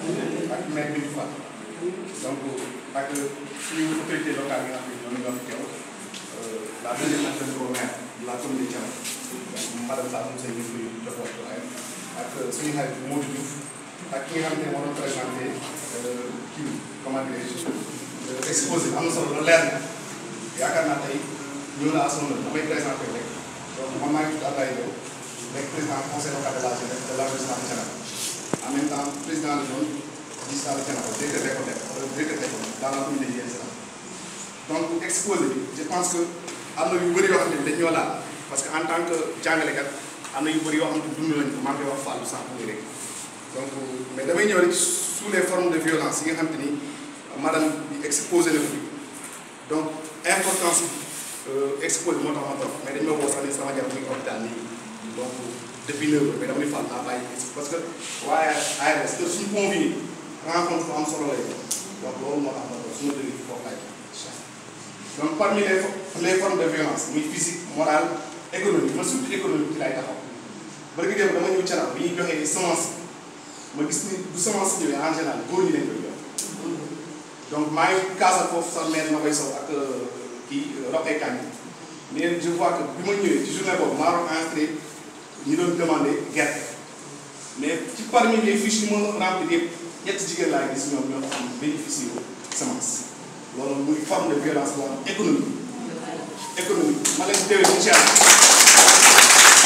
ak maire bi fa donc ak suñu autorité locale yi nga xam ne ñoom ñoo fi teew la deuxième adjointe au maire de la commune de Thiénaba madame Sall Moussa ñu ngi jox waxtuwaayam ak suñu xarit Modou Diouf ak ki nga xam ne moo doon présenté kii comment dirais-je exposé am na solo lu leer na yaakaar naa tey ñëw na à son heure damay présenté rek donc man maa ngi tudd Abdoulaye Diop nekk président conseil local de la jeunesse de l'arrondissement de Thiénaba en même temps président de zone digital de Thiénaba directeur d'école directeur d'école dans la commune de Yène donc exposé bi je pense que am na yu bëri yoo xam ne dañ ñoo laal parce que en tant que jàngalekat am na yu bëri yoo xam ne dund nañ ko maa ngi koy wax Fallou Samb muy rek donc mais damay ñëw rek sous les formes de violence yi nga xam te ni madame bi exposé na ko fi donc importance exposé moo tax ma toog mais dañ ma woo sax ni sama jabar mi ngi hôpital nii donc depuis neuf heures mais dama ni Fall naa bàyyi parce que waaye ARS que suñu convenu rencontre fu am solo lay donc loolu moo tax ma toog su ma jógee foofu laay donc parmi les les formes de violence muy physique morale économique man surtout économique ci lay taxaw bari nga dem dama ñëw Thiénaba bi ñuy joxee semence ma gis ni bu semence ñëwee en général góor ñi lañ koy jox donc maa ngi kaasal foofu sax maire ma koy sow ak kii Roqe Kane mais je vois que bi ma ñëwee ci journée boobu maa doon entré ñu doon demandé gerte mais ci parmi les fiches yi ma rempli yëpp ñetti jigéen laa gis ñoom ñoo xam bénéficié wu semence loolu muy forme de violence boo xam économique économique ma leen déwén incha allah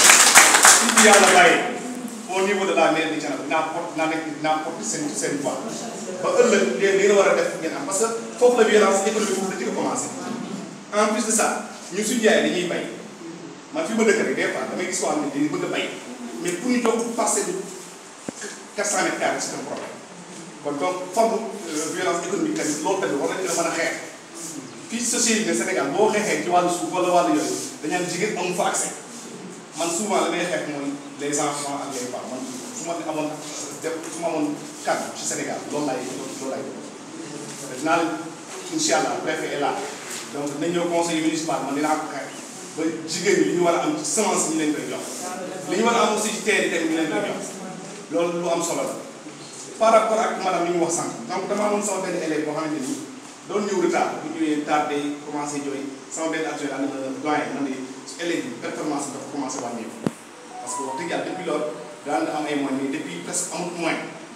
si yàlla bàyyi au niveau de la mairie de Thiénaba dinaa porte dinaa nekk dinaa porte seen seen voix ba ëllëg léegi li nga war a def ngeen am parce que foofu la violence économique foofu la ci ko commencé en plus de ça ñun suñu jaay dañuy bay man fi ma dëkk rek des fois damay gis koo xam ne dañuy bëgg a bay mais pour ñu jox passer de 400 mètres carrés c'est un problème kon donc forme violence économique tamit loolu tamit war nañu la mën a xeex fii ci société bi Sénégal boo xeexee ci wàllu suuf wala wàllu yooyu dañaan jigéen amu fa accès man souvent la may xeex mooy les enfants ak les femmes man su ma amoon def su ma amoon kàddu ci Sénégal loolu laay loolu laay def dinaa la incha allah préfet est là donc dinañ ñëw conseil municipal man dinaa ko xeex ba jigéen ñi li ñu war a am ci semence ñu leen koy jox li ñu war a am aussi ci terre yi tamit ñu leen koy jox loolu lu am solo la par rapport ak madame li mu wax sànq donc dama amoon sama benn élève boo xamante ni doon ñëw retard bu ñëwee tardé commencé jooy sama benn actuel ànd na doyen man de élèves yi performance bi dafa commencé wàññeeku parce que wax dëgg yàlla depuis loolu daan am ay moyens mais depuis presque amut moyen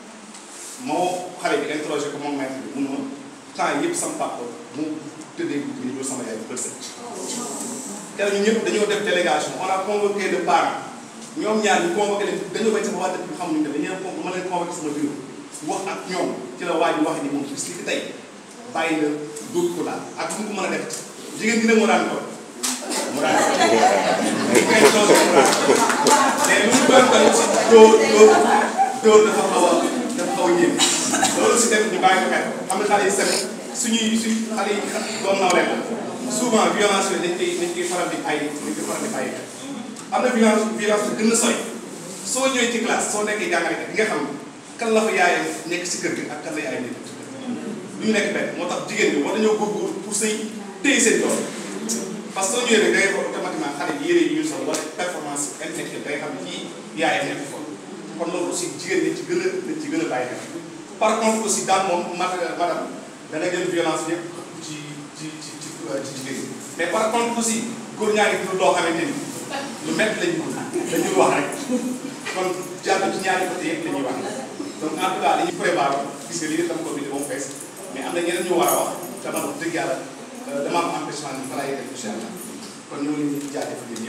moo xale bi interrogé ko moom maître bi mun ma temps yëpp sama papa mu tëddee guddi ñu jël sama yaay bu bët set keroog ñun ñëpp dañoo def délégation on a convoqué de parents ñoom ñaar ñu convoqué leen dañoo bañ sama waa dëkk bi xamuñu ne dañu leen ko ma leen convoqué sama bureau wax ak ñoom ci la waa ji wax ni moom bis li fi tey bàyyi la dóor ko daal ak fu mu ko mën a def jigéen dina mu daan ko mu daan ko ngeen chose mu daan mais lu mu doon tamit si dóor dóor dóor dafa xaw a dafa xaw a ñëw loolu si tamit ñu bàyyi ko xel xam nga xale yi tamit suñuy suñ xale yi doon naw leen souvent violence yooyu dañ koy dañ koy faral di bàyyi dañ koy faral di bàyyi am na violence violence bu gën a sori soo ñëwee ci classe soo nekkee jàngalekat di nga xam kan la fa yaayam nekk si kër gi ak kan la yaayam nekk ci kër gi lu ñu nekk benn moo tax jigéen ñi war nañoo góorgóorlu pour say téye seen doom parce que soo ñëwee rek da ngay ko automatiquement xale yi yére yi ñu sol wala performance intellectuelle da ngay xam ne kii yaayam nekk fa kon loolu aussi jigéen ñi ci gën a dañ ci gën a bàyyi xel par contre aussi daal moom madame da nga jël violence yëpp ci ci ci ci ci jigéen ñi mais par contre aussi góor ñaa ngi dund loo xamante ni lu métti lañu ko dañuy wax rek kon jàll ci ñaari côté yëpp la ñuy wax donc en tout cas dañuy prévoir gis nga lii dama ko bind ba mu fees mais am na ñeneen ñu war a wax te man wax dëgg yàlla dama am empêchement bi balaa yéen incha allah kon ñu ngi leen di jaajëfal yéen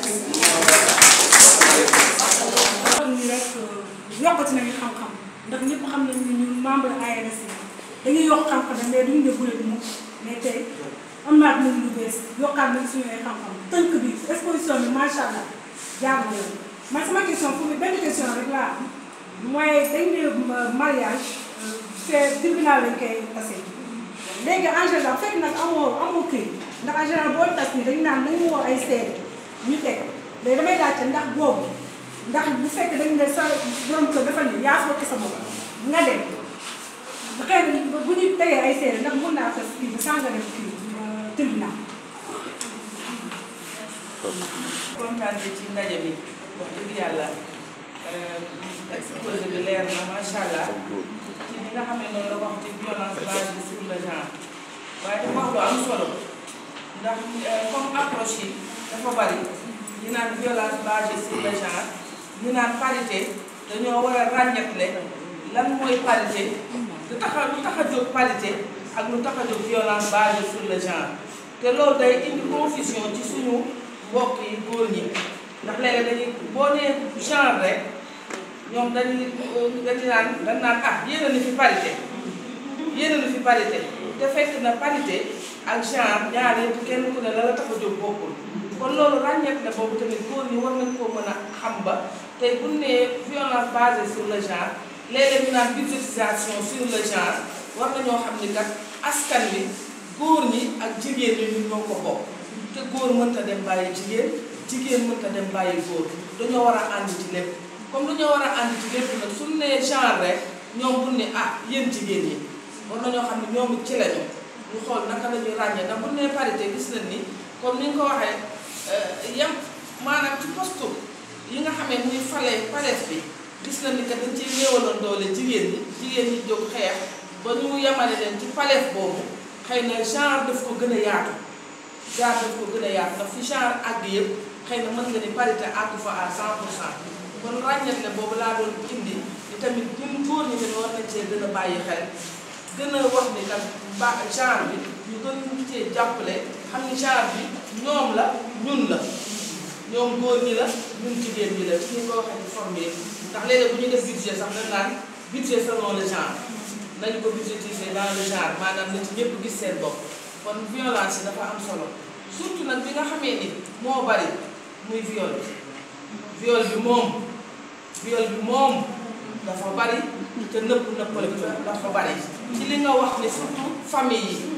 xam ni rek yokkati nañu xam-xam ndax ñëpp xam nañu ne ñun membre ARS dañuy yokk xam-xam mais duñu ne guléet mu mais tey am naat nañu lu bees yokkaat nañ suñu ay xam-xam tënk bi exposition bi macha allah jaar na yoon man sama question pour benn question rek laa am mooy dañ ne mariage c'est tribunal lañ koy tase léegi en général fekk nag amoo amoo këy ndax en général boo tas ni dañu naan nañu woo ay seede ñu teg léegi damay laajte ndax boobu ndax bu fekk dañu ne sa borom kër dafa ne yaa fekk sa bopp nga dem xëy na bu ñu tegee ay seede ndax mën naa tas kii bi sans nga dem kii tribunal kontaan bi ci ndaje bi wax dëgg yàlla exposé bi leer na macha allah li nga xam ne noonu la wax ci violence basée sur le genre waaye dafa wax lu am solo ndax comme approche yi dafa bari ñu naan violence basée sur le genre ñu naan parité dañoo war a ràññatle lan mooy parité lu tax a lu tax a jóg parité ak lu tax a jóg violence basée sur le genre te loolu day indi confusion ci suñu mbokk yi góor ñi ndax léegi dañuy boo nee genre rek ñoom dañuy dañu naan dañ naan ah yéen a ni fi parité yéen a ni fi parité te fekk na parité ak genre ñaar yëpp kenn ku ne la la tax a jóg bokkul kon loolu ràññeek na boobu tamit góor ñi war nañ koo mën a xam ba tey bu ñu nee violence basée sur le genre léeg-léeg ñu naan budgétisation sur le genre war nañoo xam ni kat askan wi góor ñi ak jigéen ñi ñu ñoo ko bokk te góor mënta dem bàyyi jigéen jigéen mënta dem bàyyi góor dañoo war a ànd ci lépp comme dañoo war a ànd ci lépp nag suñu nee genre rek ñoom bu ne ah yéen jigéen ñi war nañoo xam ne ñoom it ci lañu ñu xool naka la ñuy ràññee ndax bu nee parité gis nañ ni comme ni nga ko waxee yem maanaam ci poste yi nga xamee muy fale palees bi gis nañ ni que dañ ciy néewaloon doole jigéen ñi jigéen ñi jóg xeex ba ñu yemale leen ci palees boobu xëy na genre daf ko gën a yaatu genre daf ko gën a yaatu ndax fi genre àgg yëpp xëy na mën nga ni parité àgg fa à 100 pour cent kon ràññetle boobu laa doon indi ni tamit ñun góor ñi tamit war nañ cee gën a bàyyi xel gën a wax ni tam ba genre bi ñu gën ñu cee jàppale xam ni genre bi ñoom la ñun la ñoom góor ñi la ñun jigéen ñi la ci ñu ko waxee ci forme yi ndax léeg-léeg bu ñu def budget sax dañ naan budget selon le genre nañu ko budgétiser dans le genre maanaam na ci ñëpp gis seen bopp kon violence yi dafa am solo surtout nag bi nga xamee ni moo bari muy viol bi viol bi moom viol bi moom dafa bari te nëpp nëppal bi dafa bari ci li nga wax ni surtout famille yi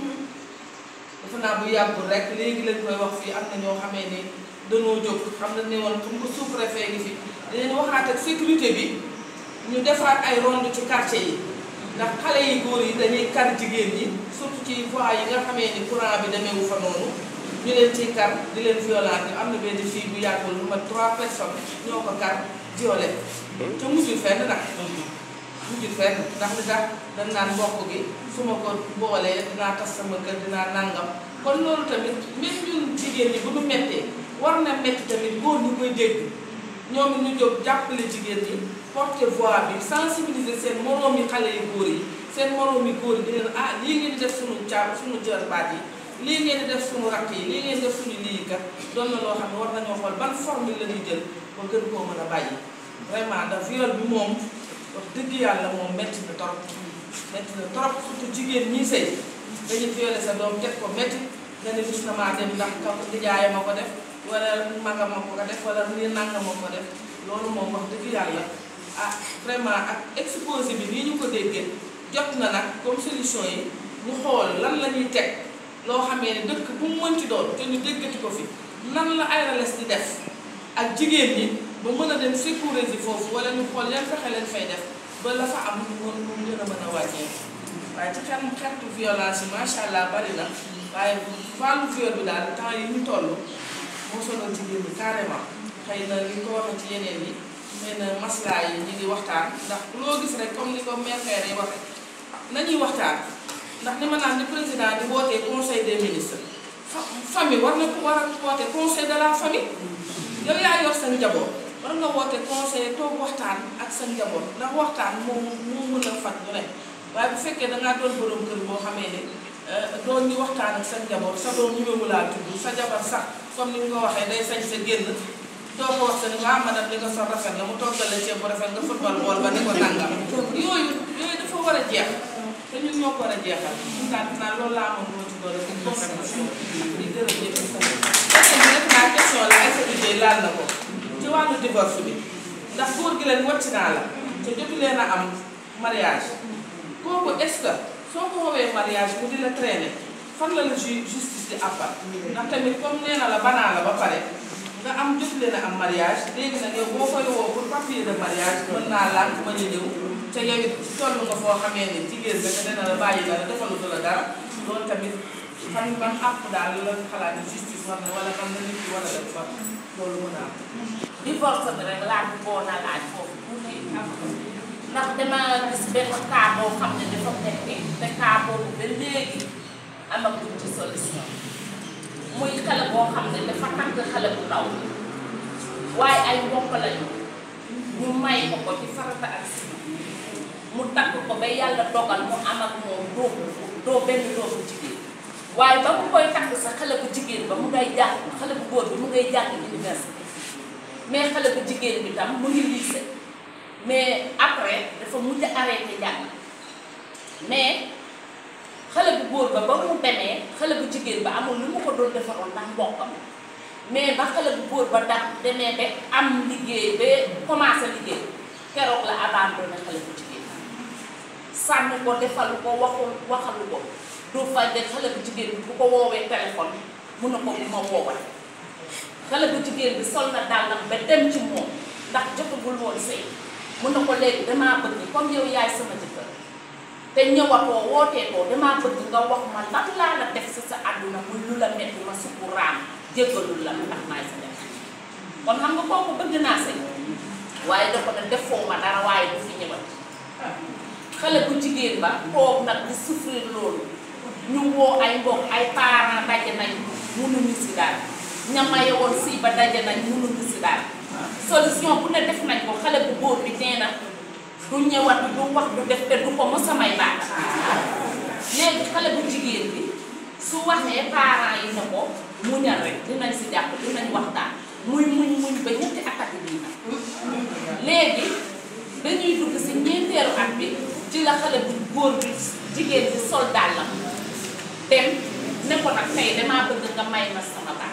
dafa naa bu yàggul rek léegi lañ koy wax fii am na ñoo xamee ni dañoo jóg xam na ne woon comme que sous-préfet ngi fi dinañ waxaat ak sécurité bi ñu defaat ay ronde ci quartier yi ndax xale yi góor yi dañuy kar jigéen ñi surtout ci voies yi nga xamee ni courant bi demeewu fa noonu ñu leen ciy kar di leen violenter am na benn fille bu yàggul lu mat trois personnes ñoo ko kar violé te mujjul fenn nag mujjul fenn ndax li tax dañ naan mbokk gi su ma ko boolee dinaa tas sama kër dinaa nangam kon loolu tamit même ñun jigéen ñi bu ñu mettee war na metti tamit góor ñu koy dégg ñoom it ñu jóg jàppale jigéen ñi porter voix bi sensibiliser seen moroom yi xale yu góor yi seen moroom yi góor yi di leen ah lii ngeen di def suñu caa suñu jarbaat yi lii ngeen di def suñu rakk yi lii ngeen di def suñu lii kat doon na loo xam ne war nañoo xool ban formule la ñuy jël ba gën koo mën a bàyyi vraiment ndax viol bi moom wax dëgg yàlla moom metti na trop metti na trop surtout jigéen ñi sëy dañuy violé sa doom teg ko metti nga ne gis na maa dem ndax kaw nijaay ma ko def wala magam ma ko def wala nii nanga ma ko def loolu moom wax dëgg yàlla ah vraiment ak exposé bi nii ñu ko déggee jot na nag comme solution yi ñu xool lan la ñuy teg loo xamee ne dëkk bu mu mënti doon te ñu déggati ko fi nan la ARLS di def ak jigéen ñi ba mën a dem sécuriser foofu wala ñu xool yan fexe leen fay def ba la fa am mu mu gën a mën a wàññeeku waaye ci xel xeetu violence yi macha allah bari na waaye wàllu viol bi daal temps yi ñu toll moo sonal jigéen ñi carrément xëy na li ko waxee ci yeneen yi xëy na maslaa yi ñu ngi waxtaan ndax loo gis rek comme ni ko maire Kayre yi waxee nañuy waxtaan ndax ni ma naan ni président di wootee conseil des ministres fa famille war na ko war a woote conseil de la famille yow yaa yor sa njaboot war nga woote conseil toog waxtaan ak sa njaboot ndax waxtaan moo moo mën a faj lu ne waaye bu fekkee dangaa doon borom kër boo xamee ne doon ñu waxtaan ak sa njaboot sa doom ñu mu laa tudd sa jabar sax comme ni nga ko waxee day sañ sa génn doo ko wax sa ni waa madame li nga sol rafet la mu toggal la ceeb bu rafet nga football bool ba ni ko nangam yooyu yooyu dafa war a jeex te ñun ñoo ko war a jeexal ñun daal dinaa loolu laa amoon moo ci doole pour conservation di gërëm ñëpp question bi def naa question la ay sécurité laal na ko ci wàllu divorce bi ndax góor gi leen wàcc naa la te jotu leen a am mariage kooku est-ce que soo ko woowee mariage mu di la traîner fan la la ju justice di àppal ndax tamit comme nee na la banaa la ba pare nga am jotu leen a am mariage léegi nag yow boo koy woo pour papier de mariage mën naa lànk mën a ñëw te yow it toll nga foo xamee ne jigéen nga te dina la bàyyi la defalutu la dara loolu tamit fan ban àpp daal la xalaat ne justice war na wala fan la nit ki war a def fa loolu mën a am divorce bi rek laaj boo na laaj foofu tuuti am ndax dama gis benn cas boo xam ne dafa metti te cas boobu ba léegi amaguñ ci solution muy xale boo xam ne dafa takk xale bu ndaw waaye ay mbokk lañu ñu may ko ko ci farata ak sima mu takk ko ba yàlla dogal mu am ak moom doo doo benn doomu jigéen waaye ba mu koy takk sa xale bu jigéen ba mu ngay jàng xale bu góor bi mu ngay jàng université mais xale bu jigéen bi tam mu ngi lycée mais après dafa mujj arrêté jàng mais xale bu góor ba ba mu demee xale bu jigéen ba amul lu mu ko doon defaroon ndax mbokkam mais ba xale bu góor ba tax demee ba am liggéey ba commencé liggéey keroog la abandonné xale bu jigéen sànni ko defalu ko waxul waxalu ko du fay de xale bu jigéen bi bu ko woowee téléphone mun na ko bu ma woowal xale bu jigéen bi sol na dàllam ba dem ci moom ndax jotagul woon sëy mun na ko léegi damaa bëgg comme yow yaay sama jëkkër te ñëwatoo wooteetoo damaa bëgg nga wax ma lan laa la def si sa àdduna muy lu la metti ma sukku raam jéggalul la ndax maay sa def kon xam nga kooku bëgg naa sëy waaye dafa ne defoo ma dara waaye du fi ñëwat xale bu jigéen ba toog nag di souffrir loolu ñu woo ay mbokk ay parents daje nañ mënuñu si daal ña maye woon si ba daje nañ mënuñu si daal solution bu ne def nañ ko xale bu góor bi nee na du ñëwat du wax du def te du ko mos a may baat léegi xale bu jigéen bi su waxee parents yi ne ko muñal rek dinañ si jàpp dinañ waxtaan muy muñ muñ ba ñetti attaque bii nag léegi dañuy dugg si ñeenteelu at bi ci la xale bu góor bi jigéen bi sol dàllam dem ne ko nag tey damaa bëgg nga may ma sama baat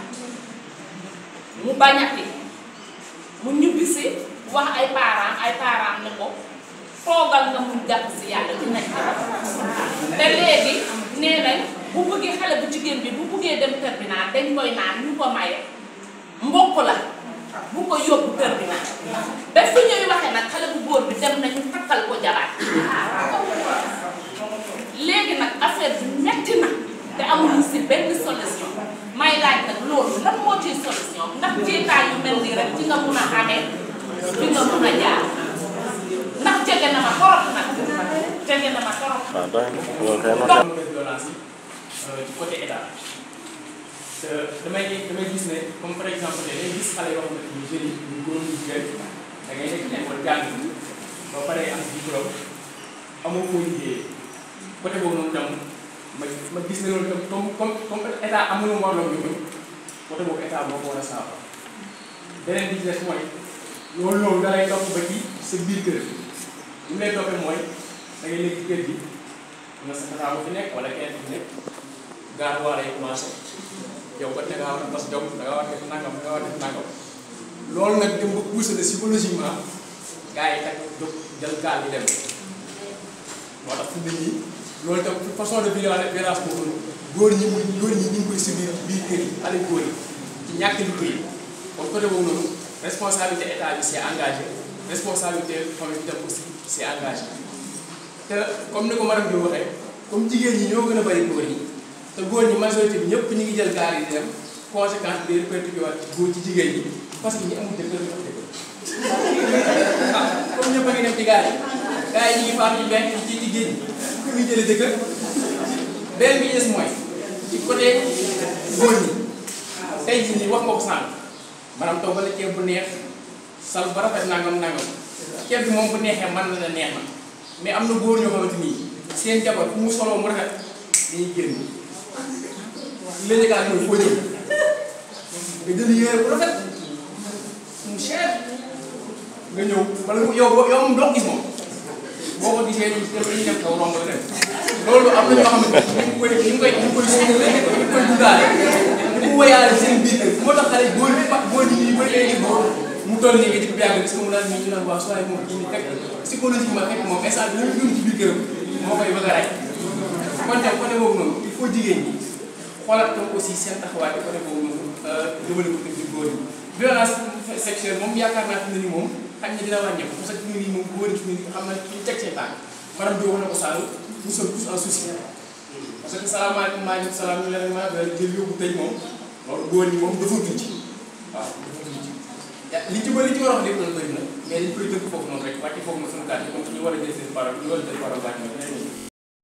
mu bañati mu ñibbisi wax ay parents ay parents ne ko toogal nga mun jàpp si yàlla dinañ ko te léegi nee nañ bu bëggee xale bu jigéen bi bu bëggee dem terminal dañ koy naan ñu ko maye mbokk la bu ko yóbbu terminal ba fi ñuy waxee nag xale bu góor bi dem nañu takkal ko jabaat léegi nag affaire bi metti na te amuñu si benn solution may laaj nag loolu lan moo ciy solution ndax jiitaay yu mel nii rek ci nga mun a amee fi nga mun a jaar ndax jege na ma torop nag jege na ma torop waaw doy na loolu kay am na violence yi ci côté état te damay damay gis ne comme par exemple da ngay gis xale yoo xamante ni jeunes yi ñu góor ñu jigéen da ngay nekk école jàng ba pare am diplôme amoo foo liggéeyee côté boobu noonu tam ma ma gis ne loolu tam comme comme comme état amul mu warloo ñu côté boobu état moo ko war a saafara beneen bi ci des mooy loolu loolu da lay topp ba ci sa biir kër li mu lay toppee mooy da ngay nekk ci kër gi nga sa tataa bu fi nekk wala keneen bu fi nekk gaar waa lay commencé yow ba da ngaa war a bas jom da ngaa war a def nangam da ngaa war a def nangam loolu nag dem ba poussé la psychologiquement gars yi takk jóg jël gaal di dem moo tax fi mu ne nii loolu tam façon de violence violence boobu noonu góor ñi muy góor ñi ñu ngi koy subir biir kër yi xale góor yi ci ñàkk liggéey kon côté boobu noonu responsabilité état bi c'est engagé responsabilité famille bi tam aussi c'est engagé te comme ni ko madame bi waxee comme jigéen ñi ñoo gën a bari góor ñi te góor ñi majorité bi ñëpp ñu ngi jël gaal yi di dem conséquence bi day répercuté waat ci góor ci jigéen ñi parce que ñi amul jëkkër ñu am jëkkër ah comme ñëpp a ngi dem ci gaal yi gars yi ñu ngi faatu ñu benn ci ci géej gi fu ñu jëlee jëkkër benn bi des mooy ci côté góor ñi tey jii nii wax nga ko sànq maanaam toog la ceeb bu neex sal ba rafet nangam nangam ceeb bi moom bu neexee mën na la neex na mais am na góor ñoo xamante ni seen jabar fu mu soloo mu rafet dañuy génn léegi daal mooy foo jëm nga jël yére bu rafet mu cher nga ñëw wala yow yow moom doo gis moom boo ko gisee ñu dem dañuy dem kaw romb la dem loolu am na ñoo xamante ni ñu ngi koy ñu ngi koy ñu ngi koy suñu ñu ngi koy dundaale ñu ko woyaale seen biir kër moo tax xale góor bi góor ñi ñu bëri léegi góor mu toll nii nga jëkk bi yàgg gis nga mu naan nii ñu naan waa soo moom kii nii fekk psychologiquement fekk moom instant bi lu dund ci biir këram moo koy bëgg a rey kon tam côté boobu noonu il faut jigéen ñi xoolal tam aussi seen taxawaay ci côté boobu noonu jëmale ko ci góor ñi violence sexuelle moom yaakaar naa fi mu ne nii moom xaj na dina wàññeeku parce que fi mu ne nii moom góor ñi fi mu ne nii xam na ñu teg seen tànk madame Diop wax na ko Sall nous sommes tous en souci parce que salaamaaleykum maaleykum salaam ñu leen ma jël yóbbu tey moom loolu góor ñi moom defatuñ ci waaw defatuñ ci li ci bëri li ci war a wax lépp loolu bëri na mais dañ koy tënk foofu noonu rek wàcce foofu na suñu kàddu comme ñu war a jël seen parole ñu war a jël parole wàcc na dinañ ñëw.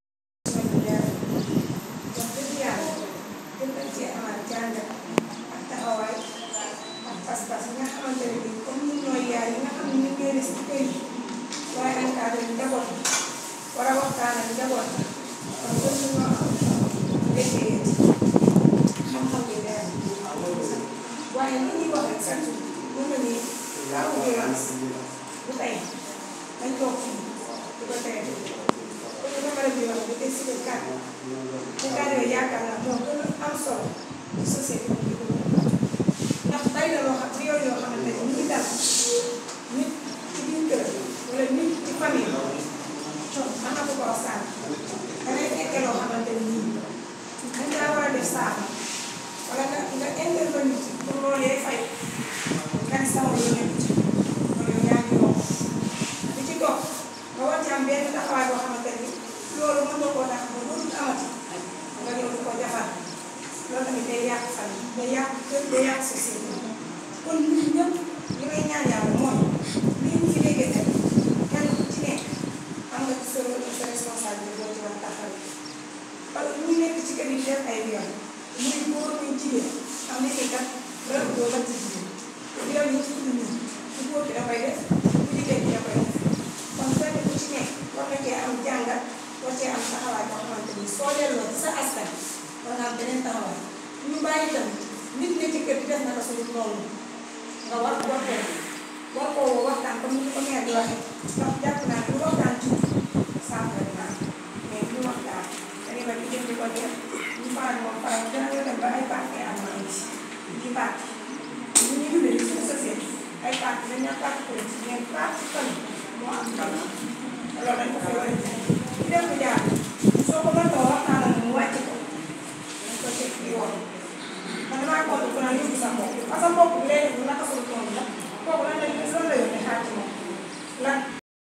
wax dëgg yàlla gën nañ cee amaat jàngat ak taxawaay ak pas-pas yi nga xamante ne bii comme ñun ñooy yaay yi nga xam ne ñu ngi leen si kër yi waaye encadré njaboot bi war a waxtaan ak njaboot bi kon gën nañoo am déggee xam-xam bi leer waaye li ñuy wax rek sax mu ne nii laa ko violence bu tey dañ toog fii di ko tere comme ni ma la di wax bu dee si le cadre te cadre yooyu yaakaar naa moo gën a am solo ci société bi di ko ndax bari na loo xam ne yoon yoo xamante ne ñu ngi dal nit ci biir kër wala nit ci famille donc mën na ko ko wax sànq da ngay fekkee loo xamante ne nii dañ laa war a def saako wala nga nga intervenir ci pour loolu yee fay nga ni sama yoon nekk ci loolu yow yaa ngi yokk li ci toog nga war ci am benn taxawaay boo xamante ni loolu mën nga koo tax ba dootul amati nga ñëw di ko defar loolu tamit day yàq famille day yàq kër day yàq société kon ñun ñëpp li may ñaan yàlla mooy lii ñu fi déggee tey kenn ku ci nekk am nga ci sa sa responsabilité boo ci war a taxawee parce que ñu nekk ci kër yi def ay yoon muy góor muy jigéen xam ne ni kat loolu doo mën ci jigéen yoon yi ci tudd nii ku góor ki da koy def ku jigéen ki da koy def kon kenn ku ci nekk war nga cee am jàngat war cee am taxawaay boo xamante ni soo delloo ci sa askan war nga am beneen taxawaay ñu bàyyi tamit nit ne ci kër gi def na ko suñu noonu nga war war ko war ko waxtaan comme ni ko maire di waxee ndax jàpp naa ne bu waxtaan ci saafara naa mais bu waxtaan dañuy ba di jëm di ko def ñu faral moom faral dina nga dem ba ay parti am na am ci di parti ñu ñu dundee ci suñu société ay parti dañ ñaa parti politique mais parti famille moo am solo loolu dañ ko fi war a def di dem bu jaar soo ko mëntoo waxtaanal mu wàcc ko dañ ko teg ci yoon man damaa compte ku naan yóbbu sa mbokk parce que mbokk bi lay def bu naka suñu tool la kooku lan la lan la yónnee xaar ci moom lan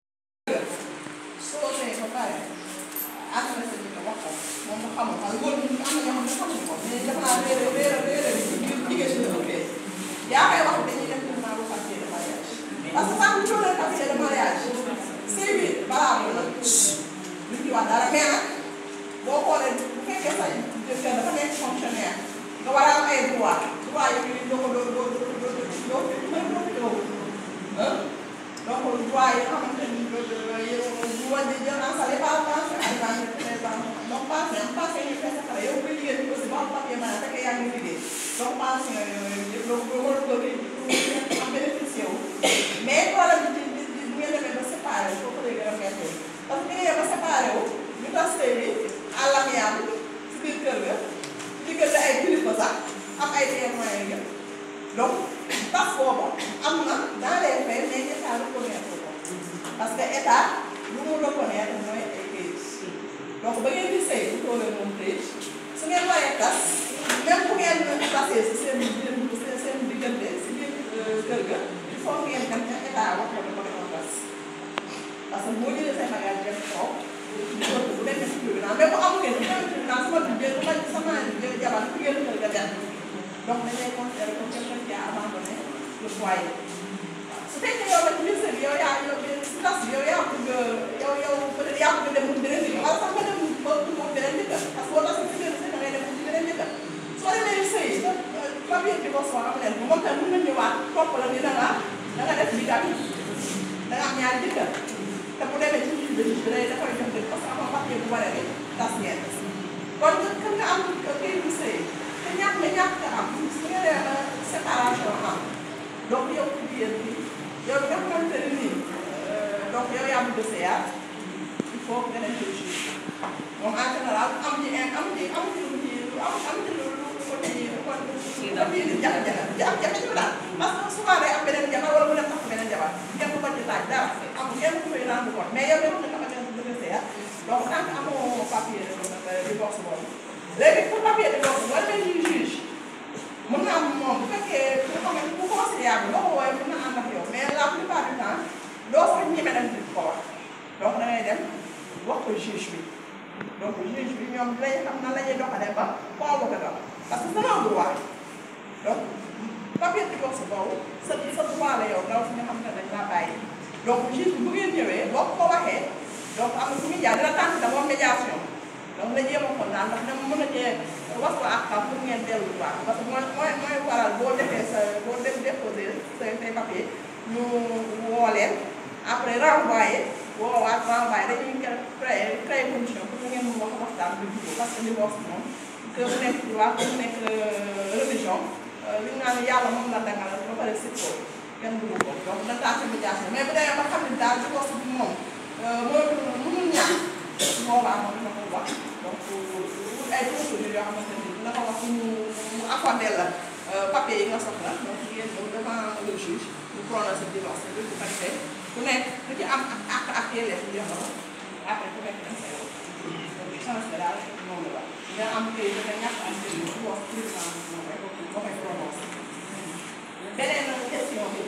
soo see ba pare adressé bi nga wax ko moom mu xamul xam góor ñi am na ñoo xam ne xamuñu ko mais dafa naa réer réer réer jigéen ñi la ëppee yaa koy wax dañuy def tournoi bu papier de mariage parce que sax bu ñu doon papier de mariage sëy bi balaa mu la lu ci wax dara mais nag boo xoolee bu fekkee sa jëkkër dafa nekk fonctionnaire nga war a am ay droit droit yi doo ko doo doo doo doo doo doo doo donc droit yi nga xamante ni yow bu wàññi jël naa sale pas pension alimentaire donc pension pension yi fekk xale yow kuy liggéey bi aussi ba am papier mën a fekk yaa ngi liggéey donc pension yooyu yëpp donc war a ko am bénéficié wu mais problème bi di di bu ngeen demee ba séparé wu foofu lay gën a méttee parce que bu ngeen ba séparé wu ñu tas sëy bi à l'amiable si biir kër ga diggante ay kilifa sax am ay témoins yëpp donc tas boobu am na dans les faits mais état reconnaître ko parce que état lu mu reconnaître mooy ay kayit donc ba ngeen di sëy bu toolee moom kayit su ngeen waree tas même bu ngeen tasee si seen seen seen diggante si biir kër ga il faut ngeen dem ca état wax ko dafa defoon tas parce que boo jëlee say bagage dem kaw bu demee si tribunal mais bu amul ngeen bu demee tribunal sama duggee bu ma sama jabar fu ngeen kër ga dem donc dañ lay considérer comme quelqu'un qui a abandonné le foyer su fekkee yow nag ci biir sëy bi yow yaa yow si tas bi yow yaa bëgg yow yow peut-être yaa bëgg dem mu beneen nit wala sax nga dem ba mu beneen nit parce que boo tasee si biir sëy da ngay dem ci beneen nit soo demee sëy sa papier divorce am leen bu moom tamit mën na ñëwaat topp la ni da nga da nga def bigat da nga am ñaari jëkkër te bu demee ci biir bi day dafay jox dëgg parce que amoo papier bu waree ni tas ngeen kon kan nga am kii bu sëy te ñàkk nga ñàkk nga am su nga demee ba séparation am donc yow ku jigéen bi yow nga xamante ne nii donc yow yaa bëgg a sëyaat il faut nga dem ci juge moom en général am ci am ci am ci lu ci am am ci lu lu ko tëjee ko ko bii jafe-jafe jafe-jafe ñu daal parce que souvent day am beneen jabar wala mu dem tax beneen jabar kenn ku ko ci laaj dara am kenn ku koy rendre compte mais yow yow nga xamante ne bëgg a sëyaat donc tant que amoo papier divorce boobu léegi pour papier divorce boo demee ci juge mën na am moom bu fekkee bu ko bu conciliable boo ko woowee mën na ànd ak yow mais la plupart du temps doo sax ñeme dem di ko wax donc da ngay dem wax ko juge bi donc juge bi ñoom dinañ xam nan la ñuy doxalee ba convoqué ko parce que c'est un droit donc papier divorce boobu sa sa droit la yow ndaw si nga xam ne dañ laa bàyyi donc juge bi bu ngeen ñëwee boo ko waxee donc am na fu muy jaar dina tànn d'abord médiation donc la jéem a xool daal ndax dama mën a cee wax ko ak xam pour ngeen dellu droit parce que mooy mooy mooy waral boo defee sa boo def déposé sa say papier ñu woo leen après renvoyé woowaat renvoyé dañuy créé créé condition pour ngeen mën wax waxtaan bi jubóo parce que divorce moom que mu nekk droit que mu nekk religion li ñu naan yàlla moom la dangal ba pare sit ko kenn dugg ko donc na tax médiation mais bu demee ba xam ne daal divorce bi moom mënatul mënul ñàkk boobaa moom dina ko wax donc ay procédures yoo xamante ni dina ko wax mu mu accordé la papier yi nga soxla donc ngeen ñëw devant le juge mu prononcé divorce bi bu ko defee ku nekk ku ci am ak ak yelleef yi jox la après ku nekk dañ koy wax donc chance bi daal moom la nga am kay da nga ñàkk am kay bu wax président moo koy moo koy prononcé beneen question bi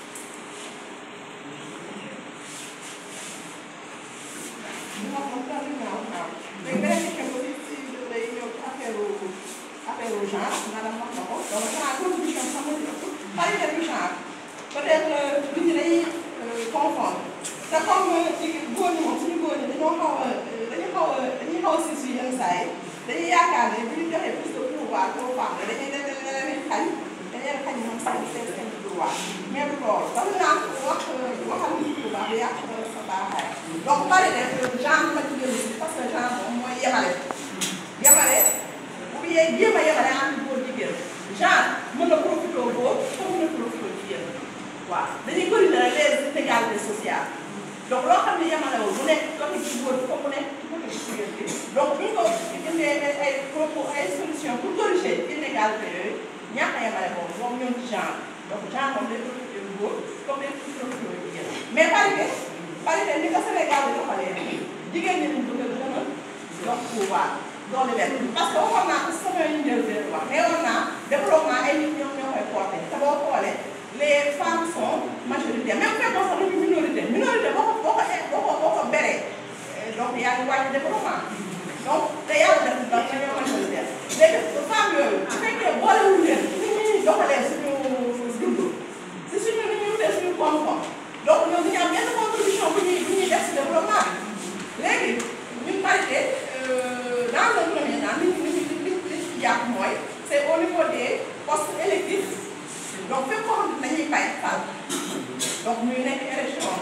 ñu wax moom daal di ñaaw ñaaw léegi beneen question bi si si day ñëw affaire affaire genre maanaam wax na ko donc genre contribution xam nga parité du genre peut-être nit ñi dañuy confondre te comme ci góor ñi moom suñu góor ñi dañoo xaw a dañu xaw a dañuy xaw a si si yenn saa yi dañuy yaakaar ne bu ñu joxee plus de pouvoir aux femmes dañuy def ne leen xañ dañu leen xañ ñoom seen seen seen droit mais du loolu dafa naan wax waxal nit ku baax yàq sa baaxaay donc bari def genre ma ci dellu si parce que genre moom mooy yemale yemale bu yee jéem a yemale entre góor jigéen genre mën na profité góor comme mën na profité jigéen waaw dañuy corriger les inégalités sociales donc loo xam ne yemalewul mu nekk côté ci góor bi comme mu nekk ci côté ci jigéen bi donc bu ñu ko jëndee ay ay propos ay solution pour corriger inégalité yooyu ñàkk a yemale boobu moom ñoom ci genre donc genre moom day profité góor comme day profité jigéen mais parité parité ni ko Sénégal di doxalee jigéen ñi lañ bëgg a gën a jox pouvoir doole leen parce que waxoon naa ko sama yu njël benn wax mais war naa développement ay nit ñoom ñoo koy porté te boo xoolee les femmes sont majoritaires même fekkoon sax dañu minorité minorité boo ko boo ko boo ko boo ko beree donc yaa ngi wàññi développement donc te yàlla def na donc dañoo majoritaire léegi femmes yooyu bu fekkee boolewul leen ni ñuy doxalee suñu dund si suñu ni ñuy wutee suñu koom-koom donc ñoom dañu am yenn contribution bu ñuy bu ñuy def si développement bi léegi ñun parité dans le premier temps li ñu li ñu li ñu ci jàpp mooy c' est au niveau des postes électifs donc fépp koo xam ne dañuy fay fal donc ñuy nekk élection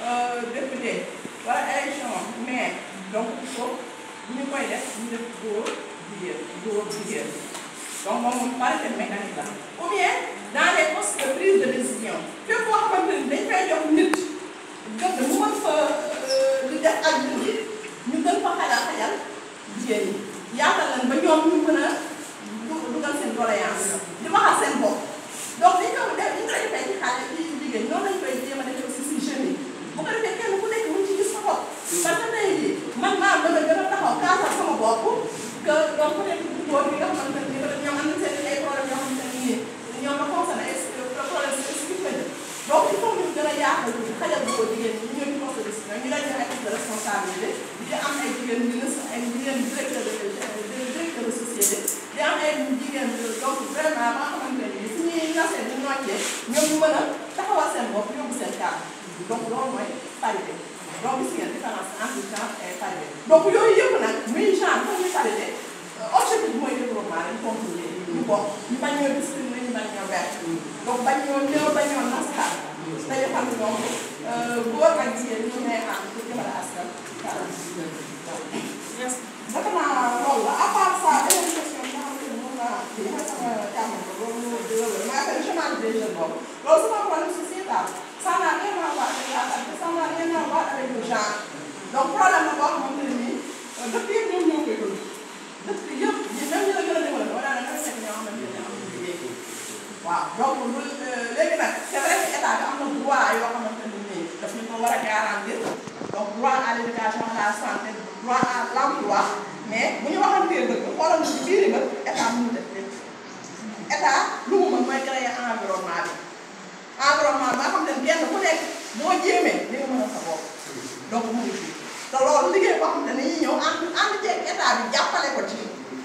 député wala élection maire donc il faut bu ñu koy def ñu def góor jigéen góor jigéen donc moom moom parité mécanique la ou bien dans les postes de prise de décision fépp koo xamante ni dañ fay jox nit gëm mu mën fa di def ak ji ñu gën fa xajal xajal jigéen ñi yaatal leen ba ñoom ñu mën a dugal seen doléance di waxal seen bopp donc li ñu ko def li ñu koy defee ci xale ci jigéen ñoom lañ koy jéem a defee aussi si jeunes yi bu ko defee kenn ku nekk mu ci gis sa bopp parce que tey jii man maa mën a gën a taxaw kaasal sama bopp que donc peut être góor bi nga xamante ne peut être ñoom am nañ seen ay problème yoo xamante ne nii ñoom la concerné ay problème spécifique lañu donc il faut ñu gën a yaatal xajal ko jigéen ñi ñëw ci poste de décision ñu dañu ay poste de responsabilité di am ay jigéen ministre ay jigéen directeur de directeur de société di am ay jigéen donc vraiment ba nga xamante ne su ñuy nasee ñu noccee ñoom ñu mën a taxawal seen bopp yóbbu seen kàddu donc loolu mooy parité donc gis ngeen différence entre genre et parité donc yooyu yëpp nag muy genre comme muy parité objectif bi mooy développement dañ contrôler ñu bokk ñu bañ ñoo discriminé ñu bañ ñoo ber donc bañ ñoo ñëw bañ ñoo nasaxaar dañu xam ne donc góor ak jigéen ñu ne am pour jëmale askan dafa naa loolu la à part ça beneen question bi nga xam ne moom laa kii mooy sama jàmm loolu loolu maa ngi koy chômage des jeunes boobu loolu c'est un problème sociétal ça n'a rien à voir avec la santé ça n'a rien à voir avec le genre donc problème la boo xamante ne nii dëkk yëpp ñoom ñoo koy dund dëkk yëpp même ñi la gën a développé wala da nga fekk ñoo xamante ne am na liggéey waaw donc lu léegi nag c'est vrai que état bi am na droit yoo xamante ne nii daf ñu ko war a garantir donc droit à l'éducation à la santé droit à l'emploi mais bu ñu waxantee dëgg xoolal na ci biir ba état mënu def lépp état lu mu mën mooy créer environnement bi environnement ba xam ne kenn ku nekk boo jéemee di nga mën a sa bopp donc mu ngi fi te loolu liggéey boo xam ne dañuy ñëw ànd ànd ceeg état bi jàppale ko ci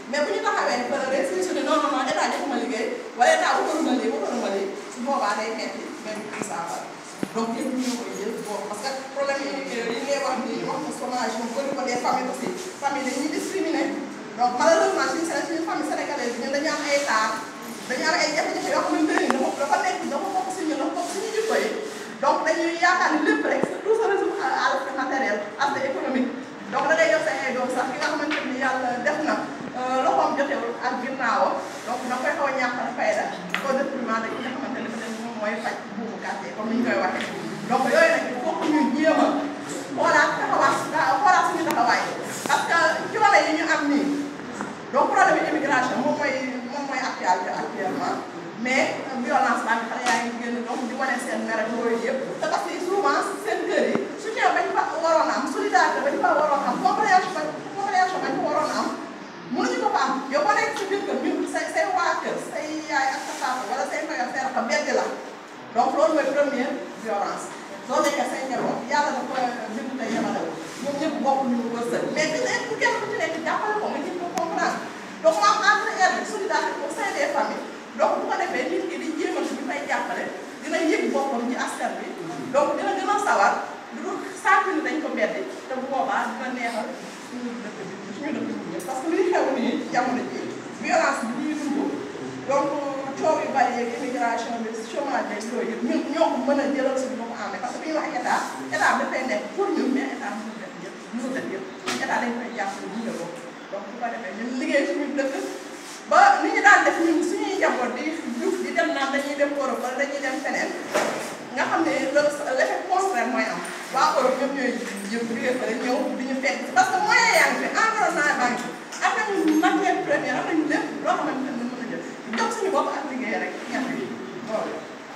mais bu ñu taxawee ni peut être su ne non non non état joxuma liggéey wala état waxaluma lii waxaluma lii su boobaa day metti même ci saafara donc yëpp ñu koy jël boobu parce que problème yi yi ngay wax nii wax na chômage moom bëri ko des familles aussi famille dañuy discriminé donc malheureusement suñu Sénégal suñu famille sénégalaise bi ñun dañu am ay taar dañu am ay jafe-jafe yoo xamante ne dafa dafa nekk dafa bokk si ñun dafa bokk suñu jikko yi donc dañuy yaakaar ni lépp rek tout se résume à l'aspect matériel aspect économique donc da ngay jox sa ay doom sax ki nga xamante ni yàlla def na loxoom jotewul ak ginnaawam donc da koy xaw a ñàkkal fayda au détriment de ki nga xamante ne peut-être moom mooy faj buubu quartier comme ni ñu koy waxee donc yooyu nag il faut que ñu jéem a xoolaat taxawaat xoolaat suñu taxawaay parce que coono yi ñu am nii donc problème bi immigration moom mooy moom mooy actualité actuellement mais violence baa ngi xale yaa ngi génn donc di wane seen mer ak yooyu yëpp te parce que souvent seen kër yi soutien bañ fa waroon a am solidarité bañ fa waroon a am compréhension bañ compréhension bañ fa waroon a am mënuñu ko fa am yow boo nekk si biir kër ñun say say waa kër say yaay ak sa papa wala say koy ak say rakam bedd la donc loolu mooy première violence soo nekkee say njaboot yàlla dafa bind te yemale ñoom ñëpp bokk ñu wërsëg mais bi nekk ku kenn ku ci nekk jàppale ko nga jëm ko comprendre donc mu am entre aide solidarité au sein des familles donc bu ko defee nit ki di jéemal ñu fay jàppale dina yëg boppam ci askan bi donc dina gën a sawar du dul saako ni dañ ko beddi te bu boobaa dina neexal suñu dëkk bi suñu dëkk bi ñëpp parce que luy xew nii jamono ji violence bi ñuy dund donc coow yu bari yeeg immigration bi chômage beeg yooyu yëpp ñun ñoo ko mën a jëlal suñu bopp en parce que bu ñuy wax état état dafay nekk pour ñun mais état mënul def yëpp mënul def yëpp état dañ koy jàppale gunge ko donc bu ko defee ñun liggéey suñu dëkk ba ni ñu daan def ñun suñuy njaboot di juf di dem naan dañuy dem Europe wala dañuy dem feneen nga xam ne l'effet contraire mooy am waa Europe ñoom ñooy yëpp liggéey fa ñëw di ñu fekk parce que moyen yaa ngi fi environnement baa ngi fi am nañu matière première am nañu lépp loo xamante ne mën a jël jox suñu bopp ak liggéey rek ñax yi loolu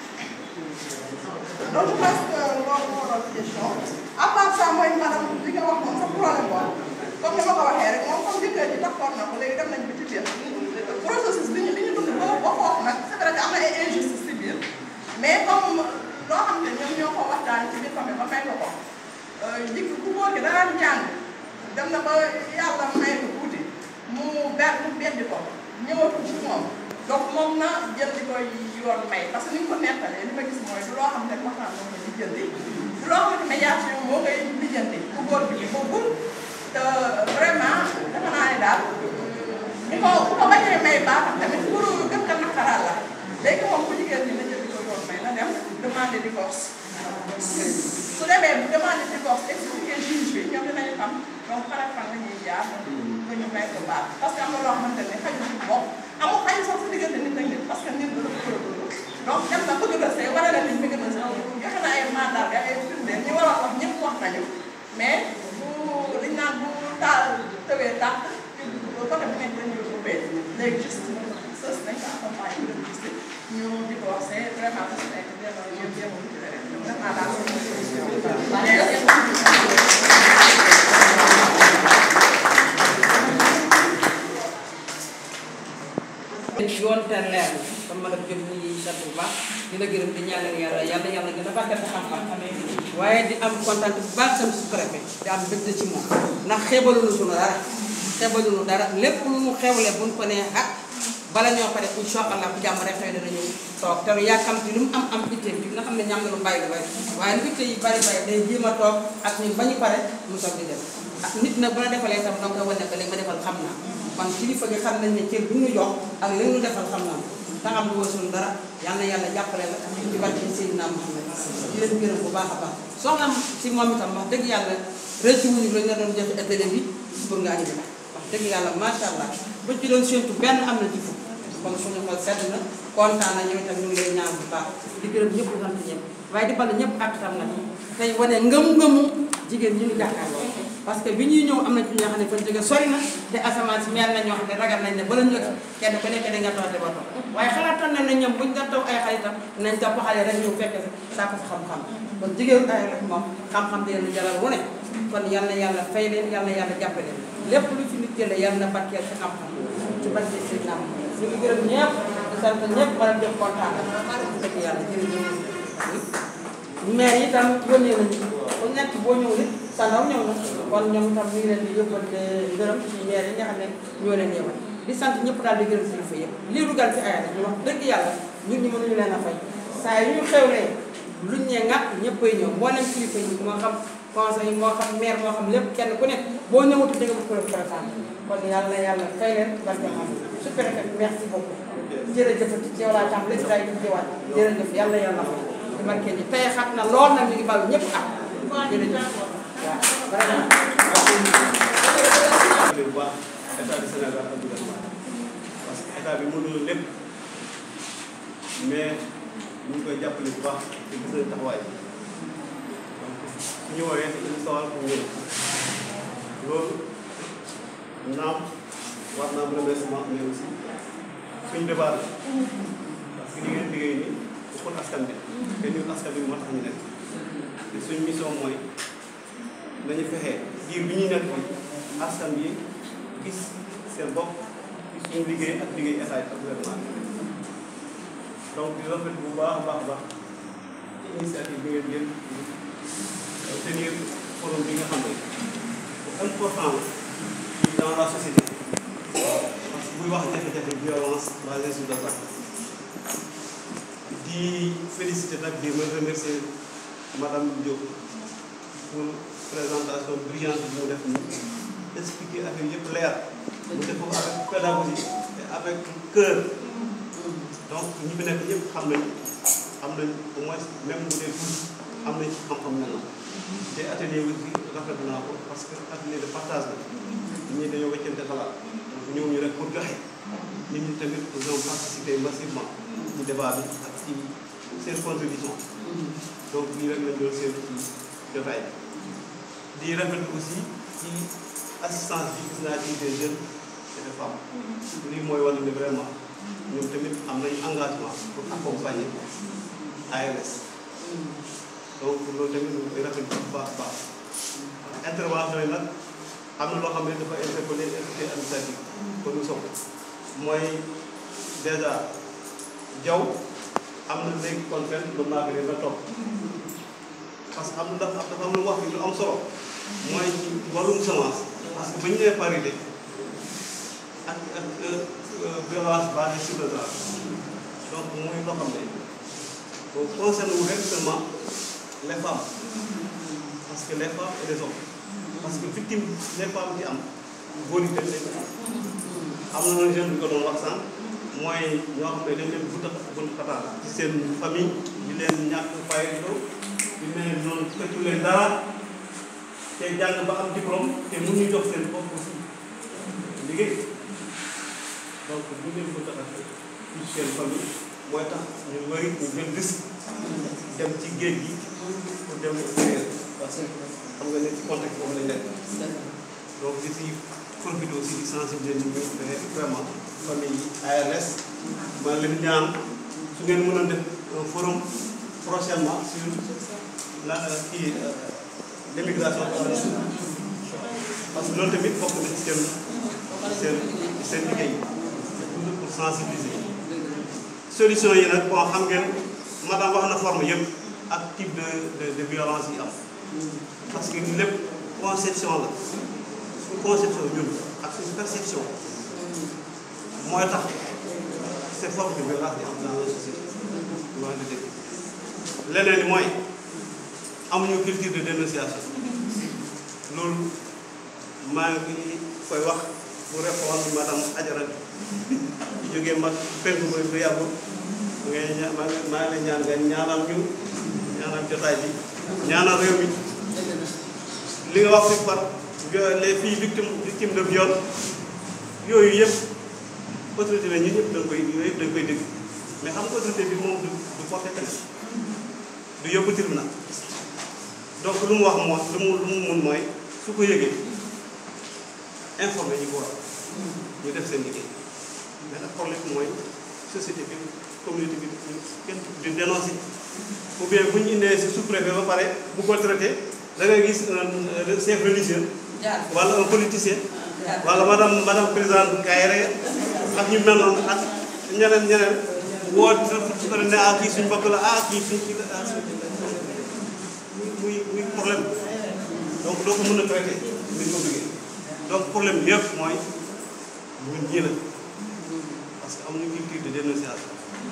donc je pense que loolu moo doon question à part ça mooy maanaam li nga wax moom sa problème boobu comme ni ma ko waxee rek moom comme jëkkër ji taxoon na ko léegi dem nañ bi ci biir processus bi ñu bi ñu dund ba ba foofu nag c'est vrai que am na ay injustice ci biir mais comme loo xam ne ñoom ñoo ko waxtaan ci biir famille ba may ko ko jikk ku góor gi danaan jàng dem na ba yàlla may ko tuuti mu ber mu beddi ko ñëwatu ci moom donc moom na jël di koy yoon may parce que ni ñu ko nettalee li ma gis mooy du loo xam ne waxtaan moo koy lijjanti du loo xam ne médiation moo koy lijjanti ku góor bi bokkul te vraiment dafa naa ne daal ni ko bu ko bañee may baaxam tamit pour gën ko naqaraal la léegi moom ku jigéen ñi na jël di ko yoon may na dem demander divorce su demee bu demander divorce expliquer juge bi ñoom dinañu xam donc fan ak fan la ñuy jaar ba ñu may ko baax parce que am na loo xamante ne xajul ci bopp amul xaju sax si diggante nit ak nit parce que nit la dafa donc dem na bëgg na sëy wala na nit bëgg na sëy joxe na ay mandat ay firndeel ñi war a wax ñëpp wax nañu mais bu liñ naan bu taal tëwee tàkk côté bu nekk dañuy ubbee léegi juste sës nañ ko accompagner ñu dem gis ñu di ko wax c'est vraiment su nekk jéem a jéem jéem a wuti rek def naa daal yoon te leer na comme madame Diop ñu ngi sant bu baax di la gërëm di ñaanal yàlla yàlla yàlla gën a barkeel sa xam-xam waaye di am kontaan bu baax sam su préfet di am bëgg ci moom ndax xeebaluñu suñu dara xeebaluñu dara lépp lu mu xewle buñ ko nee ah bala ñoo pare incha allah bu jàmm rek xëy na ñëw toog te yàkkam ci lu mu am am itte bi nga xam ne ñam na lu bàyyi lu bari waaye lu itte yi bari bari day jéem a toog ak ñun ba ñu pare mu toog di dem ah nit nag bu la defalee tam donc wane ko li ma defal xam naa kon kilifa gi xam nañ ne cër bu ñu jox ak li ñu defal xam naa te xam lu wasul dara yal na yàlla jàppale la ci barke Seydina Muhammad di leen gërëm bu baax a baax soxna si moom itam wax dëgg yàlla rëccu wuñu lañ la doon jox atelier bi pour nga andi wax dëgg yàlla macha allah buñ ci doon séntu benn am na ci fukk kon suñu xol sedd na kontaan na ñoom itam ñu ngi lay ñaan bu baax di gërëm ñëpp di sant ñëpp waaye di bal ñëpp ak tam nag tey wane ngëm-ngëmu jigéen ñi ñu jàkkaarloo parce que bi ñuy ñëw am na ci ñoo xam ne fan jóge sori na te asamaan si mel na ñoo xam ne ragal nañ ne bala ñu kenn ku nekk da nga toog ba toog waaye xalaatoon nañ ne ñoom buñ doon toog ay xaritam nañ topp xale rek ñëw fekk saa ko fa xam-xam kon jigéen ay rek moom xam-xam di leen jaral wu ne kon yal na yàlla fay leen yal na yàlla jàppale leen lépp lu fi nit jëlee yal na barkeel ci xam-xam ci barke si naam ñu ngi gërëm ñëpp di sant ñëpp maanaam def kontaan dëgg yàlla jërëjëf maire yi tam yónnee nañu ku nekk boo ñëw nit sa ndaw ñëw na kon ñoom tam ñu ngi leen di yóbbante ngërëm ci maire yi nga xam ne ñoo leen yeewal di sant ñëpp daal di gërëm kilifa yëpp lii dugal ci aya ñu wax dëgg yàlla ñun ñi mënuñu leen a fay saa yu ñu xewlee luñ ne nga ñëppay ñëw mboolem kilifa yi moo xam conseil moo xam maire moo xam lépp kenn ku nekk boo ñëwatu di nga ko présenté kon yàlla na yàlla fay leen barke xam su préfet merci beaucoup jërëjëfati ci yow laa tam léegi daay di jiwaat jërëjëf yàlla yàlla fay di marqué ji tey xat na lool nag ñu ngi bal ñëpp ak jërëjëf waaw vraiment bu baax état du Sénégal ak gouvernement parce que état bi mënul lépp mais ñu ngi koy jàppale bu baax te gis nañ taxawaay donc su ñu woowee dañu sawal pour ñëw loolu naam war naa am remerciement mais aussi suñu débat la parce que li ngeen liggéey nii pour askan bi te ñun askan bi moo tax ñu nekk te suñu mission mooy nañu fexe diir bi ñuy nekk fii askan bi gis seen bopp gis suñu liggéey ak liggéey état ak gouvernement bi donc di rafet bu baax a baax a baax ci initiative bi ngeen jël tenir forum bi nga xam ne bu important la dans la société parce que buy wax jafe-jafe violence basée sur le genre di féliciter nag di ma remercier madame Diop pour présentation brillante bi mu def nii expliquer affaire yëpp leer mu def ko avec pédagogie et avec cœur donc ñi fi nekk ñëpp xam nañ am nañ au moins même bu dee tuuti am nañ ci xam-xam ne te atelier aussi rafetlu naa ko parce que atelier de partage la ñii dañoo wëccante xalaat donc ñëw ñu rek pour joxe nit ñi tamit ils ont participé massivement ci débat bi ak ci seen contribution donc lii rek lañ doon seen ci jotaay bi di rafetlu aussi ci assistance bi gis naa ci des jeunes et des femmes lii mooy wane ne vraiment ñoom tamit am nañu engagement pour accompagner ARS donc loolu tamit ñu koy rafetlu bu baax a baax intervention yi nag am na loo xam ne dafa interpellé autorité administrative ko ñu soxla mooy déjà jaw am na léegi contrainte lu naa bi nga topp parce que am na dafa dafa am lu wax lu am solo mooy ci wàllum semence parce que ba ñu nee parité ak ak violence basée sur le genre donc muy loo xam ne concerne wu rek seulement les femmes parce que les femmes et les hommes parce que victime les femmes ci am góor yi tamit dañ am na un jeune bi ko doon wax sànq mooy ñoo xam ne dañ leen bunta bunta xataal ci seen famille di leen ñàkk fayetoo di leen noonu fekku leen dara te jàng ba am diplôme te mënuñu jox seen bopp aussi liggéey donc bu ñu leen bunta xataal ci seen famille mooy tax ñu bëri ñu jël risque dem ci géej gi pour dem extérieur parce que xam nga ne ci contexte boobu lañ nekk donc di si profité aussi di sensibiliser nit ñi fexe vraiment famille yi ARS maa leen ñaan su ngeen mën a def un forum prochainement sur la kii l'immigration clandestine parce que loolu tamit bokk na ci seen seen seen liggéey c'est toujours pour sensibiliser solution yi nag bon xam ngeen madame wax na forme yëpp ak type de de de violence yi am parce que lépp conception la suñu conception ñun ak suñu perception mooy tax ces formes de violence di am dans la société loolu di dëgg leneen li mooy amuñu culture de dénonciation loolu maa ngi koy wax pour répondre madame Adjara jógee mag penku mooy bu yàggul ngay ña maa ngi maa ngi lay ñaan nga ñaanal ñu ñaanal jotaay bi ñaanal réew mi li nga wax fi par les filles victimes victimes de viol yooyu yëpp autorité la ñun ñëpp dañ koy yooyu yëpp dañ koy dégg mais xam nga autorité bi moom du du porté plainte du yóbbu tribunal donc lu mu wax moo lu mu lu mu mun mooy su ko yëgee informé ñi ko war ñu def seen liggéey mais nag problème mooy société bi communauté bi ñu kenn di dénoncé ou bien bu ñu indee si sous-préfet ba pare bu ko traité da ngay gis un chef religieux wala un politicien wala madame madame présidente Kayre ak ñu mel noonu ak ñeneen ñeneen woo su ko ne ah kii suñ mbokk la ah kii suñ kii la ah suñ muy muy problème donc doo ko mën a traité ni ko bëggee donc problème bi yëpp mooy ñun ñii la parce que amuñu culture de dénonciation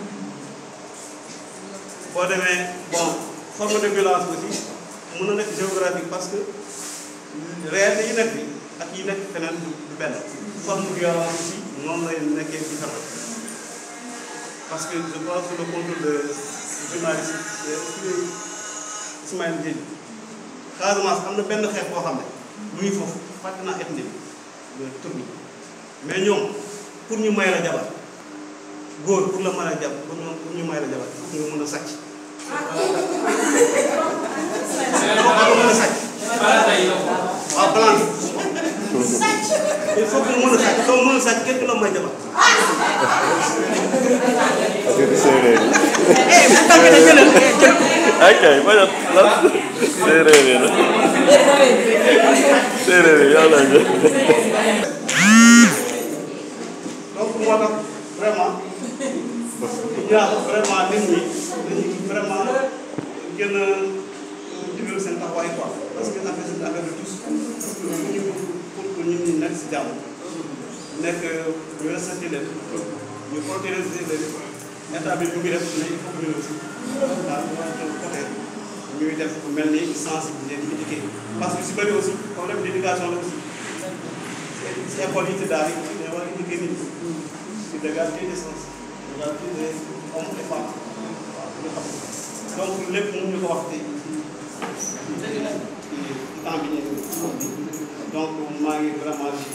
boo demee bon forme de violence aussi mën na nekk géographique parce que réalité yi nekk bi ak yi nekk feneen du du benn forme de violence aussi noonu lay nekkee différent parce que je pense que le contrôle de journaliste Ismaël Dièye Casamance am na benn xeex boo xam ne mu ngi foofu fàtte naa ethnie bi tur bi mais ñoom pour ñu may la jabar góor pour la mën a jàpp pour ñu may la jabar pour nga mën a sàcc. waaw mën a sàcc. waaw plan bi. il faut que nga mën a sàcc soo mën a sàcc kenn du la may jabar. affaire séeréer yi. ok ma ne lan séeréer yi la séeréer yi yàlla jël. donc moo tax vraiment ñaax vraiment nit ñi dañuy vraiment gën a digal seen taxawaay quoi parce que affaire c'est affaire de tous ñu pour que ñun ñi nekk si jàmm nekk ñu respecté leen ñu protéger leen état bi bu ngi def mais il faut que ñu aussi daal côté ñuy def mel ni sensibiliser di éduquer parce que si bëri aussi problème d' éducation la aussi si école yi ci daal yi dañoo war a éduquer nit ñi sur l'égalité des chances l'égalité des hommes et femmes waaw ñu xam donc lépp mënuñu ko wax tey ci temps bi ñu donc maa ngi vraiment di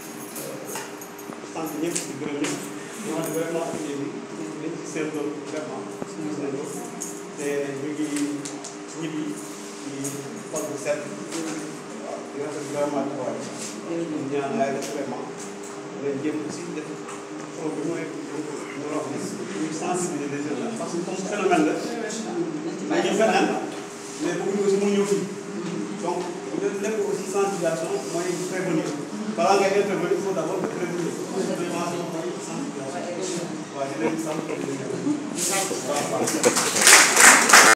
sant ñëpp di gërëm ñëpp di wax ne vraiment atelier bi dañ ci seetlu vraiment gis nañ ko te ñu ngi ñibbi ci xol bu set waaw di rafet vraiment taxawaay ñu ñaan ay def vraiment nañ jéem aussi def pro bi mooy ñu wax ni ñu sensibiliser les jeunes parce que comme phénomène la dañuy feneen mais bëgguñu aussi mu ñëw fii donc lépp aussi sensibilisation mooy prévenir balaa ngay intervenir il faut d' abord de prévenir prévention mooy sensibilisation waaw di leen sant di leen gërëm. waaw waaw.